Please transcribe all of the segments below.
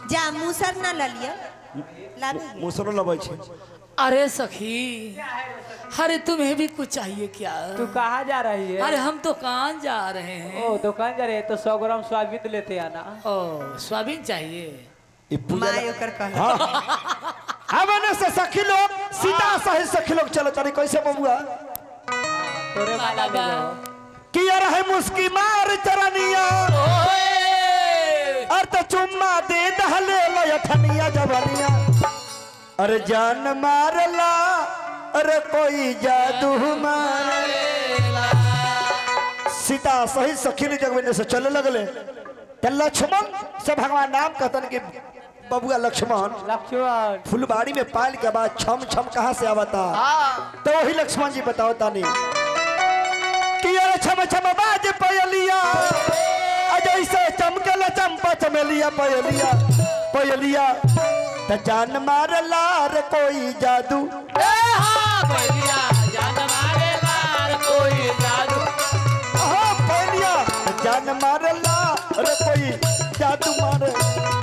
जा मुसर ना ला लिया लाभी मुसरो लबै छै अरे सखी अरे तुम्हें भी कुछ चाहिए क्या तू कहाँ जा रही है अरे हम तो कहाँ जा रहे हैं ओ दुकान जा रहे हैं तो सौ ग्राम सोयाबीन लेते आना ओ सोयाबीन चाहिए ई पूजा माँ ओकर कह हाँ अब एने से सखी लोग सीता सही सखी लोग चलो तारी कैसे बबुआ तोरे माला बाबा। में किया रहे मुस्की मार चरनिया ओए! और तो चुम्मा दे दहले लठनिया जवनिया अरे जान मारला अरे कोई जादू मारला सीता सही सखी ने जगवेने से चले लगले ते लक्ष्मण से भगवान नाम कहतन कि बबुआ लक्ष्मण लक्ष्मण फुलबाड़ी में पाल के बाद छम छम कहाँ से आवता तो वही लक्ष्मण जी बताओ तानी कि अरे छम छम बाज पयलिया अजय से चमकल चंपा चमेलिया पयलिया पयलिया त जान मार लार कोई जादू ए हाँ, भैया, जान मारे लाल कोई जादू। हाँ पयलिया त जान मार लार कोई जादू मारे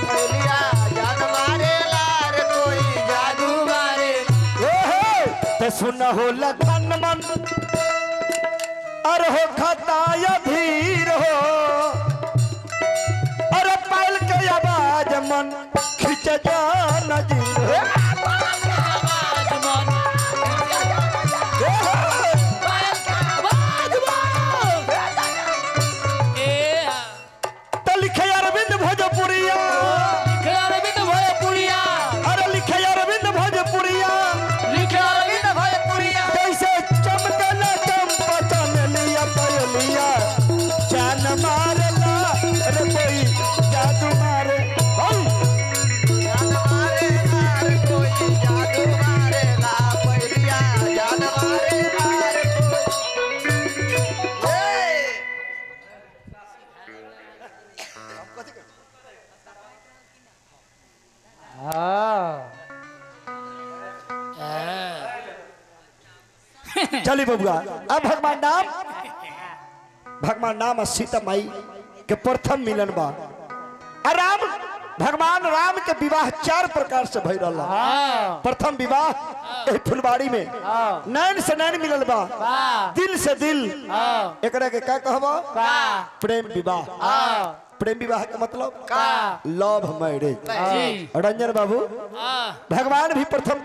जादू मारे ए हे ते सुन हो लगन मन अरे हो खताया धीर हो अरे पायल के आवाज मन खिंच जान जी हो आवाज मन, ए हे, पायल का आवाज मन। ए हाँ, त लिखे अरविंद भोजपुरिया लिखे अरविंद भोजपुरिया, अरे लिखे अरविंद भोजपुरिया लिखे अरविंद भोजपुरिया। कैसे चमकल चंपा चमेलिया पयलिया जान मारला अरे कोई जादू मारे हौ। हाँ चली बबुआ अब भगवान नाम भगवान नाम और सीता माई के प्रथम मिलन बा आ राम भगवान राम के विवाह चार प्रकार से भई रहा हाँ प्रथम विवाह एही फुलबाड़ी में हाँ नैन से नैन मिलल बा हाँ दिल से दिल हाँ एकरा के का कहबा हाँ प्रेम विवाह हाँ प्रेम विवाह के मतलब का लव मैरिज जी, रंजन बाबू हाँ, भगवान भी प्रथम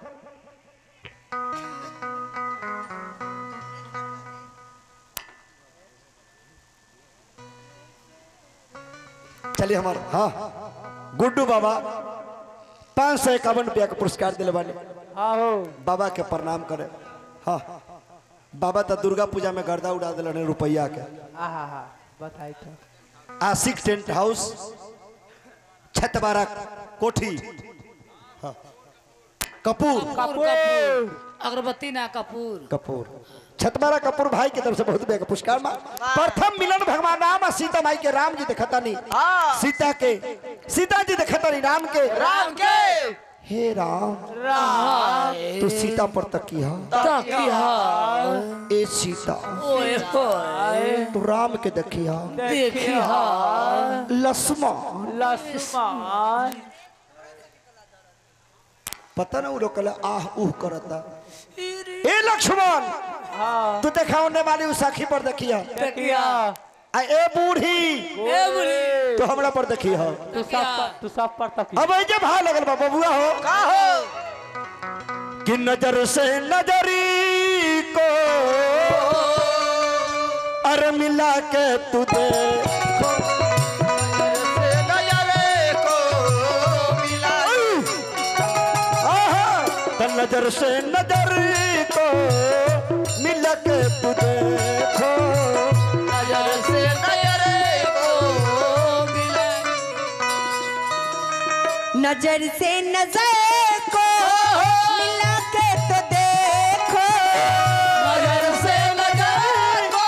चलिए हमार हाँ गुड्डू बाबा पाँच सौ इक्यावन रुपया का पुरस्कार दिले बानी हाँ हो बाबा के प्रणाम करे हाँ बाबा तो दुर्गा पूजा में गर्दा उड़ा दिले रुपया के हाँ हाँ हाँ बताई तो आशिक टेंट हाउस छतबारा कोठी हाँ। कपूर कपूर कपूर अगरबत्ती ना कपूर कपूर छतबारा कपूर भाई की तरफ से बहुत बेग पुरस्कार मा प्रथम मिलन भगवान राम और सीता माई के राम जी देखता नहीं सीता के सीता जी देखता नहीं राम के राम के हे राम तू सीता पर तकिया तकिया ए सीता ओए होए तू राम के देखिया देखिया लक्ष्मण लक्ष्मण पता ना वो लोग कहला आह उह करता ए लक्ष्मण हाँ तू देखा होने वाली उस साखी पर देखिया देखिया आ ए बूढ़ी ए बुढ़ी तो हमरा पर देखिया तू सब पर तू सब पर तक अब ऐसे भाव लगल बा बबुआ हो का हो कि नजर से नजरी को अर मिला के तू देखो आहा, त नजर से नजर को मिला के तू देखो नजर से नजर को मिले नजर से नजर को मिला के तो देखो नजर से नजर को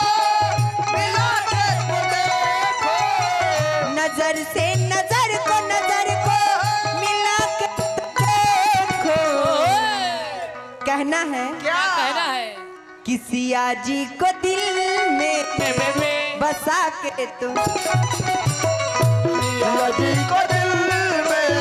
नजर से नजर को नजर को मिला के तो देखो कहना है क्या कहना है कि सिया जी को दिल में में में में बसा के तुम लगी को दिल में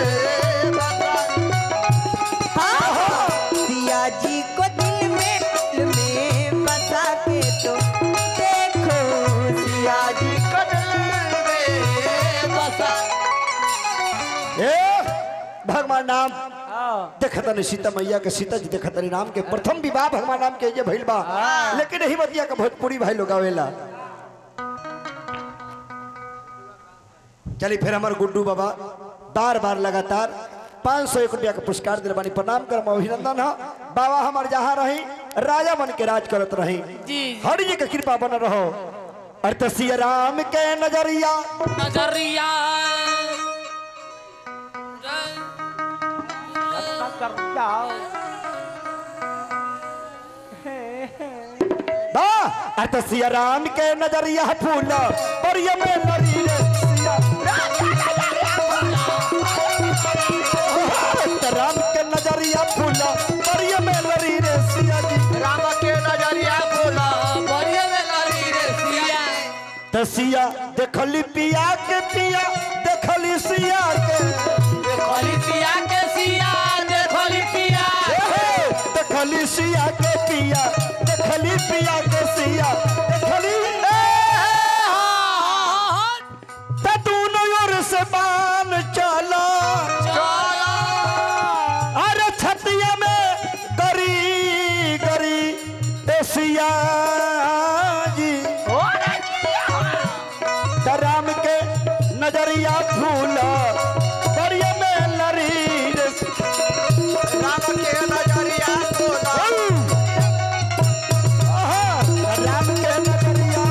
ए भगवान नाम हाँ देखता नहीं सीता मैया के सीता जी देखता नहीं राम के प्रथम विवाह भगवान राम के ये भइल बा लेकिन यही बतिया के भोजपुरी भाई लोग आवेला चली फिर हमारे गुड्डू बाबा बार बार लगातार पाँच सौ एक रुपया के पुरस्कार दिल बानी प्रणाम कर अभिनंदन हो बाबा हमार जहाँ रही राजा बन के राज करत रही जी हरि जी के कृपा बन रहो अर्थ सिया राम के नजरिया नजरिया कर जाओ बा अर्थ सिया राम के नजरिया फूल और ये में लरी रे सिया अर्थ राम के नजरिया फूल और ये में लरी रे सिया जी राम के नजरिया बोला बढ़िया में लड़ी रे सिया तसिया देखली पिया के पिया देखली सिया के देखली सिया के सिया देखली पिया एहे, देखली सिया के पिया देखली पिया के सिया देखली तटून ओर से बान चला अरे छतिया में गरी गरी एसिया जी त राम के नजरिया फूल दरिया में लरी रे राम के नजरिया बोला आहा, राम के नजरिया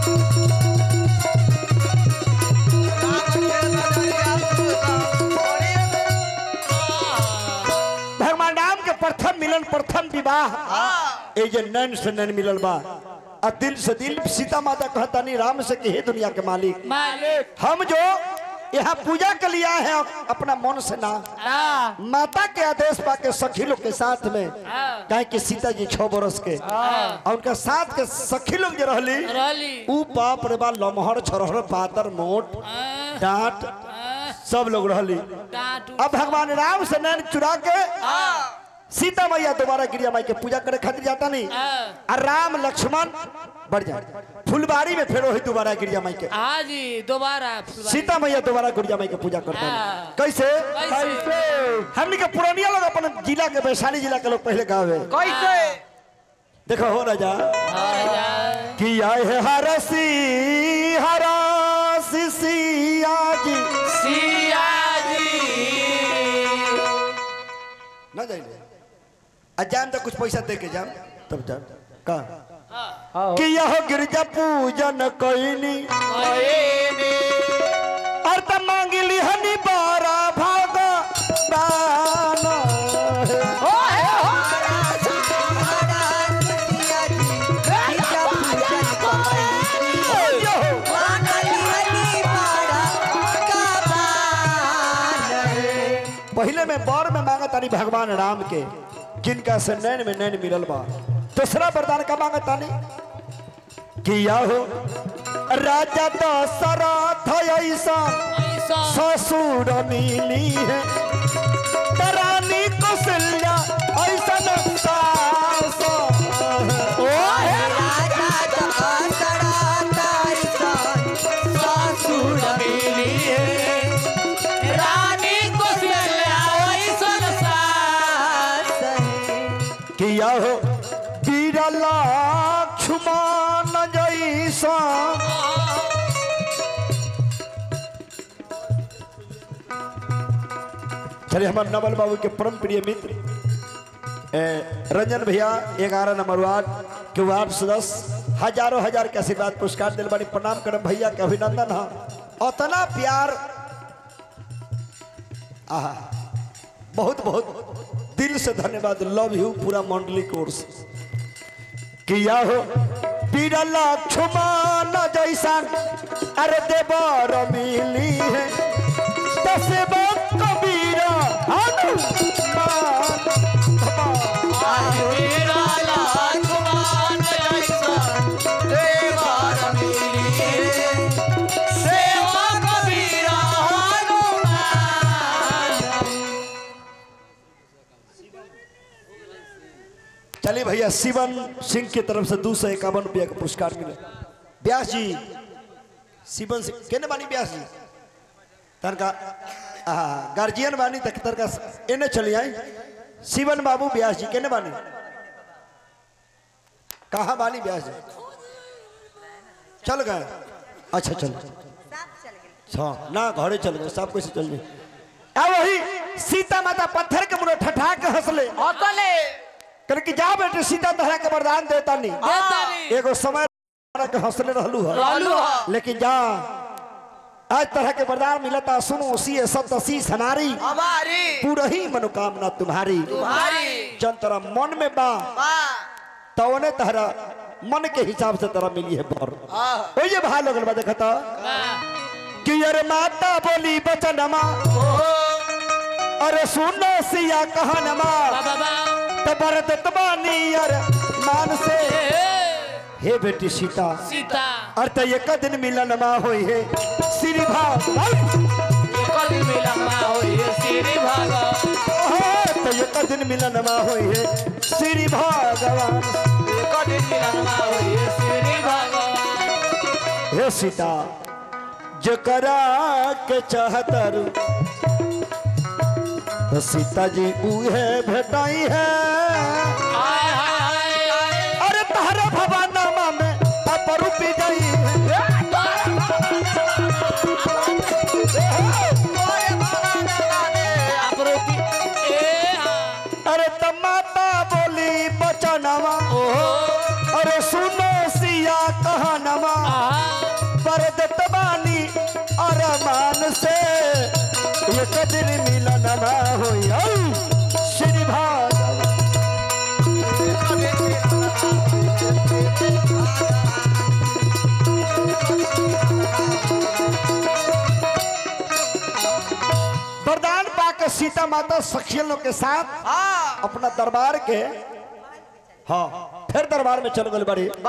भगवान राम के प्रथम मिलन प्रथम विवाह ए जे नैन से नैन मिलल बा आ दिल से दिल सीता माता कहता नहीं राम से कि हे दुनिया के मालिक मालिक हम जो यहाँ पूजा के लिए आए हैं अपना मन से ना हाँ माता के आदेश पाके सखी लोग के साथ में काहे कि सीता जी छह बरस के और उनका साथ के सखी लोग जो रहली रहली ऊ बाप रे बा लमहर छरहर पातर मोट डांट सब लोग रहली डांटू अब भगवान राम से नैन चुरा के सीता मैया दोबारा गिरिया माई के पूजा करे खातिर जाता नहीं और राम लक्ष्मण बढ़ जाए फुलबाड़ी में फेरो है दोबारा गिरिया माई के हाँ जी दोबारा फुलवारी। सीता मैया दोबारा गुड़िया माई के पूजा करते हैं हाँ। कैसे कैसे? हमने के पुरानिया लोग अपन जिला के वैशाली जिला के लोग पहले गावे कैसे देखो हो राजा और जा- कि आए है हरसी हरासी सिया जी सिया जी ना जाइए अजान तो कुछ पैसा दे के जाम तब जाम का हाँ कि यह गिरजा पूजन कैनी और तब मांगिली हनी बारा भागा दाना पहले में बार में मांगा तानी भगवान राम के जिनका से नैन में नैन मिलल बा दूसरा वरदान का मांगा तानी किया हो राजा दशरथ ऐसा ऐसा ससुर मिली है तरानी कौशल्या ऐसा सास ओ है रानी को ऐसा सास किया हो बीरला लक्ष्मण जैसा चलिए हमारे नवल बाबू के परम प्रिय मित्र ए, रंजन भैया ग्यारह नंबर वार्ड के वार्ड सदस्य हजारों हजार के आशीर्वाद पुरस्कार दिल बानी प्रणाम करम भैया के अभिनंदन है उतना प्यार आहा बहुत बहुत दिल से धन्यवाद लव यू पूरा मंडली कोर्स किया हो पीर लक्ष्मण जैसा अरे देवर मिली है दसब कबीर हनुमान तेरा लक्ष्मण ऐसा देवर मिलिए सेवा कबीरा हनुमान चलिए भैया शिवन सिंह की तरफ से दो सौ इक्यावन रुपया का पुरस्कार मिले व्यास जी शिवन सिंह केने बानी व्यास जी तनका हाँ गार्जियन बानी तख्तर का इन्हें चली आई शिवन बाबू व्यास जी केने बानी कहाँ बानी व्यास जी चल गए अच्छा चल हाँ ना घरे चल गए सब कुछ चल गए आ वही सीता माता पत्थर के मुड़े ठठा के हंसले हौसले कर कि जा बेटे सीता तहरा के वरदान देता नहीं देतानी एगो समय के हंसले रहलू है रहलू ह लेकिन जा आज तरह के वरदान मिलता सुनो सी सत शीस हमारी हमारी पूरा ही मनोकामना तुम्हारी तुम्हारी जन तेरा मन में बा तवने तहरा मन के हिसाब से तेरा मिली है बर ओ ये भाई लोगन बा देखता कि अरे माता बोली बचनमा अरे सुनो सिया कहनमा बाबा तबर दतबानी अरे मान से हे बेटी सीता सीता अर्थ एक दिन मिलन मा होई है श्री भाग एक दिन मिलम्मा होई श्री भगवान तो एक दिन मिलन मा होई है श्री भगवान एक दिन मिलम्मा होई श्री भगवान हे सीता जकरा के चाहतर तो सीता जी उहे भेटाई है हाय हाय हाय अरे तहरा भवानामा में अपरूपी गई है अपरूपी ए हाँ अरे तमाता बोली बचनवा अरे सुनो सिया कहनवा पर दतबानी अरमान से एक दिन मिलन ना होई औ, श्री भागवत वरदान पाकर सीता माता सखियनों के साथ अपना दरबार के हाँ फिर दरबार में चल गए बड़ी